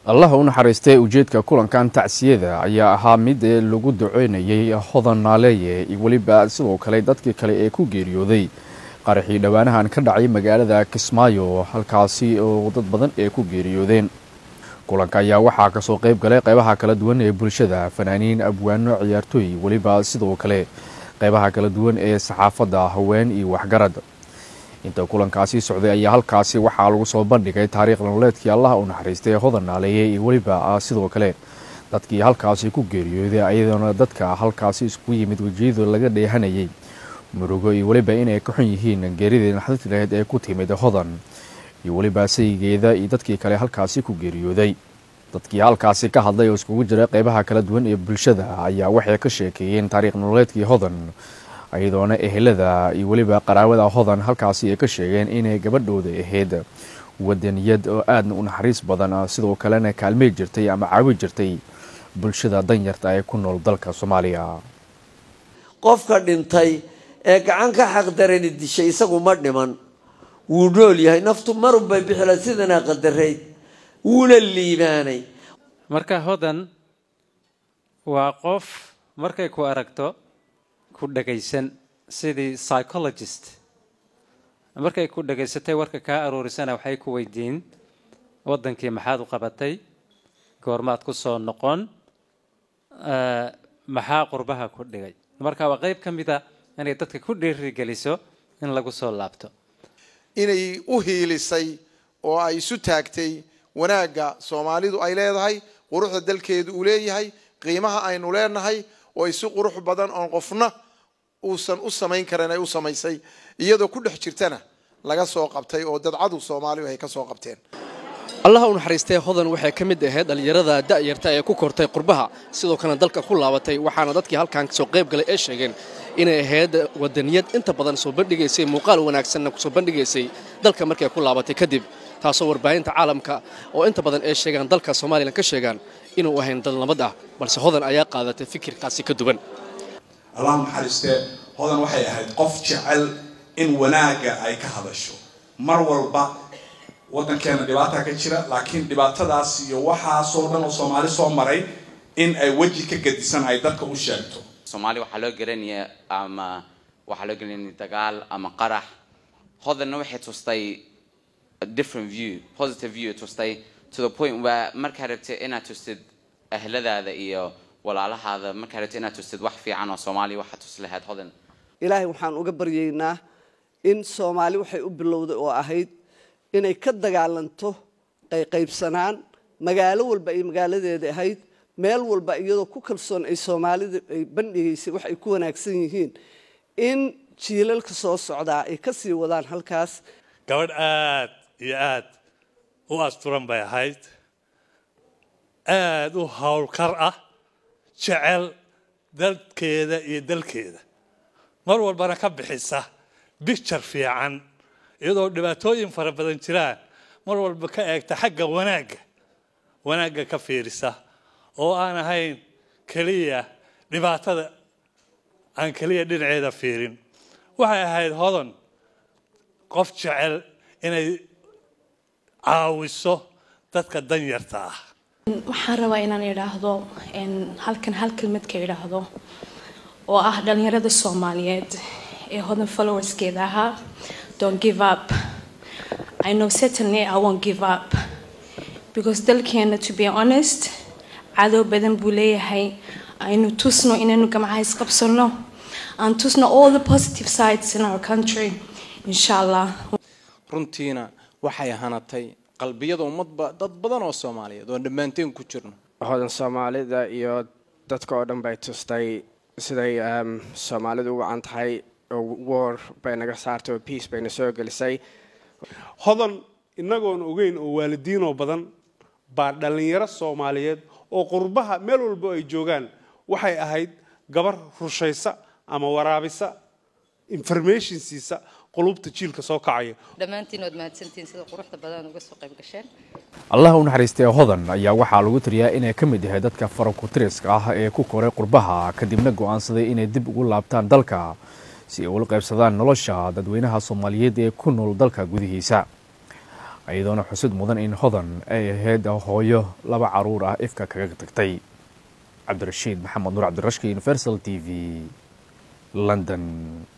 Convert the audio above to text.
allah u naxariistay ujeedka kulankan tacsiyada ayaa ahaa mid lagu duceynayay hodan naaleeye iyo weliba sidoo kale dadkii kale ee ku geeriyooday qaraxii dhowaanahan ka dhacay magaalada kismaayo halkaasi oo dad badan ee ku geeriyoodeen kulanka ayaa waxaa kasoo qeyb galay qeybaha kala duwan ee bulshada fanaaniin abwaano ciyaartooy weliba sidoo kale qeybaha kala duwan ee saxaafadda haween iyo waxgarad inta kulankaasi socday ayaa halkaasi waxaa lagu soo bandhigay taariikh nololeedkii allah u naxariistay hodan naaleeye iyo weliba sidoo kale dadkii halkaasi ku geeriyooday ayadoona dadka halkaasi iskugu yimid wejiyadu laga dheehanayay murugo iyo weliba inay ka xun yihiin geeridii naxdinta laheyd ee ku timid hodan iyo weliba saygeeda iyo dadkii kale halkaasi ku geeriyooday dadkii halkaasi ka hadlay oo iskugu jira qeybaha kala duwan ee bulshada ayaa waxay ka sheekeeyeen taariikh nololeedkii hodan iyadoona ehelada iyo weliba qaraabada hodan halkaasi ay ka sheegeen inay gabadhooda ahayd wadaniyad oo aadna u naxariis badan sidoo kalena kaalmey jirtay ama caawi jirtay bulshada danyarta ee ku nool dalka soomaaliya qofka dhintay ee gacan ka xaqdarani dishay isagu ma dhiman wuu nool yahay naftu marunbay bixila sidanaa qadarayd wuuna liibaanay marka hodan waa qof markay ku aragto ku dhagaysan sidii psychologist markay ku dhagaysatay warka kaa aruurisana waxay ku weydiin waddankii maxaad u qabatay goormaad ku soo noqon maxaa qurbaha ku dhigay marka waa qayb ka mid a inay dadka ku dhiirigeliso in lagu soo laabto inay u hiilisay oo ay isu taagtay wanaagga soomaalidu ay leedahay quruxda dalkeedu uu leeyahay qiimaha aynu leenahay oo ay si qurux badan oon qofna uusan u samayn karin ay u samaysay iyadoo ku dhex jirtana laga soo qabtay oo dadcadu soomaalidu ay ka soo qabteen allaha u naxariistee hodan waxay ka mid ahayd dhallinyarada da'yarta ee ku kortay qurbaha sidoo kalena dalka ku laabatay waxaana dadkii halkan soo qayb galay ee sheegeen inay ahayd wadaniyad inta badan soo bandhigaysay muuqaal wanaagsanna kusoo bandhigaysay dalka markay ku laabatay kadib taasoo warbaahinta caalamka oo inta badan ay sheegaan dalka somalilan ka sheegaan inuu ahayn dal nabad ah balse hodan ayaa qaadatay fikirkaasi ka duwan allah naxariistee hodan waxay ahayd qof jecel in wanaagga ay ka hadasho mar walba waddankeena dhibaata ka jira laakiin dhibaatadaas iyo waxaasoo dhan oo soomaali soo maray in ay weji ka gadisan ay dadka u sheegto soomaali waxaa loo garanaya ama waxaa loo gelinaya dagaal ama qarax hodanna waxay tustay a different view positive view tustay to the point where markaa rabtay inaad tustid ahladaada iyo walaalahaada markaa rabtay inaad tustid wax fiican oo soomaaliya waxaa tus lahayd hodan ilaahay waxaan uga baryaynaa in soomaali waxay u bilowday oo ahayd inay ka dagaalanto qayqaybsanaan magaalo walba ay magaaladeeda ahayd meel walba iyadoo ku kalsoon ay soomaalida ay bandhigaysay wax ay ku wanaagsan yihiin in jiilalka soo socdaa ay ka sii wadaan halkaas gabadh aad iyo aad u asturan bay ahayd aada u howlkar ah jecel dadkeeda iyo dalkeeda mar walbana ka bixisa bicture fiican iyadoo dhibaatooyin fara badan jiraan mar walba ka eegta xagga wanaagga wanaagga ka fiirisa oo aan ahayn keliya dhibaatada aan keliya dhinaceeda fiirin waxay ahayd hodan qof jecel inay caawiso dadka danyarta ah waxaan rabaa inaan idhaahdo halkan hal kelmad ka idhaahdo oo ah dhalinyarada soomaaliyeed ee hodan followerskeeda ahaa don't give up i know certainly i won't give up because dalkeena to be honest cadow badan buu leeyahay aynu tusno inaynu gamcaha isqabsano aan tusno all the positive sides in our country insha allah runtiina waxay hanatay qalbiyada ummadba dad badan oo soomaaliyeed oo dhammaanteen ku jirno hodan soomaalida iyo dadka oo dhan bay tustay siday soomaalidu u wacan tahay oo war bay naga saartay oo peace bayna soo gelisay hodan inagoon ogeyn oo waalidiinoo badan baa dhallinyaro soomaaliyeed oo qurbaha meel walbo ay joogaan waxay ahayd gabar rushaysa ama waraabisa information siisa qulubta jiilka soo kacaya dhammaantiin waad mahadsantihiin sida quruxda badan uga soo qayb gasheen allah u naxariistay hodan ayaa waxaa lagu tiriyaa inay ka mid yahay dadka farakutiriska ah ee ku koray qurbaha kadibna go'aansaday inay dib ugu laabtaan dalka si ay ula qaybsadaan nolosha dadweynaha soomaaliyeed ee ku nool dalka gudihiisa iyadoona xusid mudan in hodan ay ahayd hooyo laba caruur ah ifka kaga tagtay cabdirashiid maxamed nuur cabdirashki universal t v london